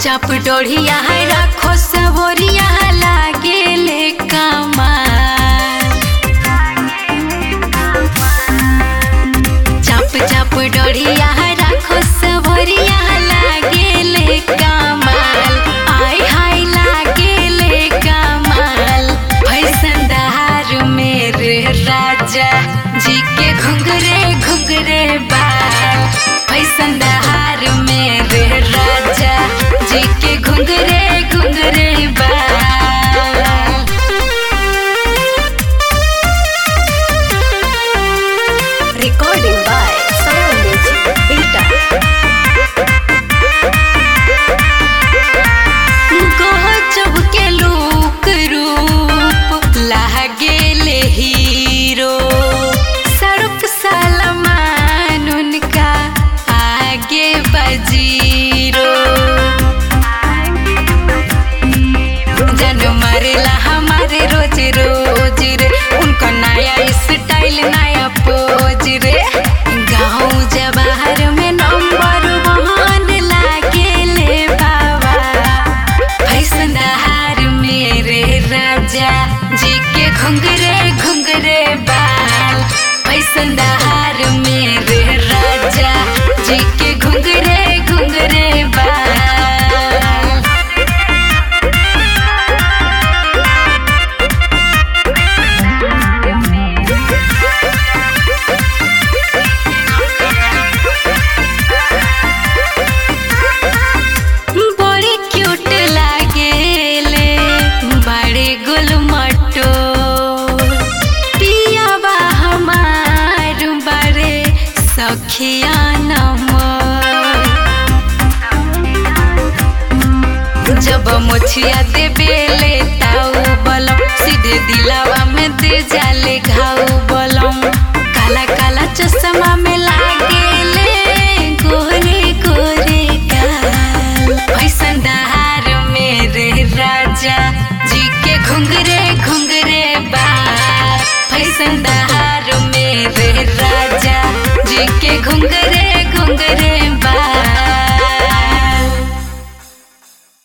चाप डोढ़िया है रखो सबोरिया लागे ले कमाल चाप चाप डोढ़िया है रखो सबोरिया लागे ले कमाल आय हाय लागे ले कमाल फैसन दहार मेरे राजा जी के घुंघरे घुंघरे बाल फैसन दहार मेरे राजा जी के घुंघरे घुंघरे बाल Recording by Sound Music Beta. गजब के लूक रूप लागेले हीरो सरुप सलमान उनका आगे बजीरो जन मरेला हमारे रोज रोज रे उनका नया स्टाइल नया पोज रे गाँव जवाहर में नंबर वन लागे ले बाबा फैसन हार मेरे राजा जी के घुंघरे घुंघरे बाल फैसन हार मेरे राजा जी के घुंघरे घुंघरे बाल बड़े क्यूट लागेले बड़े गुल मटो पियावा हमार बड़े सखिया नमर जब मुछिया देबे